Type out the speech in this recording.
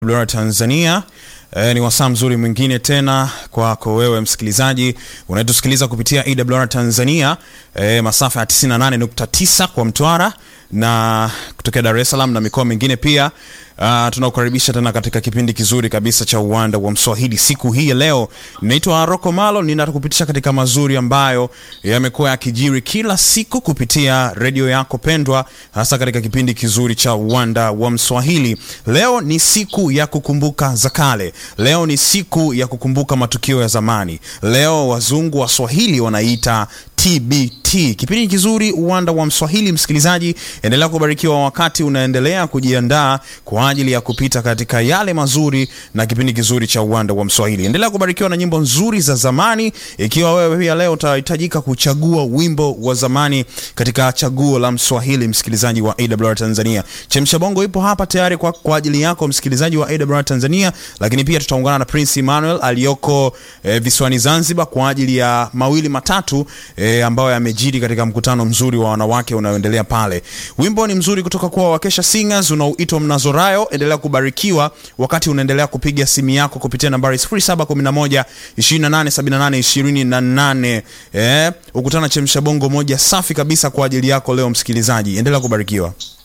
Bora Tanzania. E, ni wasaa mzuri mwingine tena kwako wewe msikilizaji unayetusikiliza kupitia AWR Tanzania e, masafa ya 98.9 kwa Mtwara na kutokea Dar es Salaam na mikoa mingine pia. Uh, tunakukaribisha tena katika kipindi kizuri kabisa cha uwanda wa Mswahili siku hii ya leo. Ninaitwa Rocco Malo, ninakupitisha katika mazuri ambayo yamekuwa yakijiri kila siku kupitia redio yako pendwa, hasa katika kipindi kizuri cha uwanda wa Mswahili. Leo ni siku ya kukumbuka za kale. Leo ni siku ya kukumbuka matukio ya zamani. Leo wazungu wa Swahili wanaita TBT. Kipindi kizuri uwanda wa Mswahili. Msikilizaji, endelea kubarikiwa wakati unaendelea kujiandaa kwa ajili ya kupita katika yale mazuri na kipindi kizuri cha uwanda wa Mswahili. Endelea kubarikiwa na nyimbo nzuri za zamani. Ikiwa wewe pia leo utahitajika kuchagua wimbo wa zamani katika chaguo la Mswahili, msikilizaji wa AWR Tanzania, Chemsha Bongo ipo hapa tayari kwa, kwa ajili yako msikilizaji wa AWR Tanzania, lakini pia tutaungana na Prince Emmanuel aliyoko eh, visiwani Zanzibar kwa ajili ya mawili matatu eh, ambayo yamejiri katika mkutano mzuri wa wanawake unaoendelea pale. Wimbo ni mzuri kutoka kwa Wakesha Singers unaoitwa Mnazorayo. Endelea kubarikiwa wakati unaendelea kupiga simu yako kupitia nambari 0711 2878 28. Eh, ukutana chemsha bongo moja safi kabisa kwa ajili yako leo msikilizaji. Endelea kubarikiwa.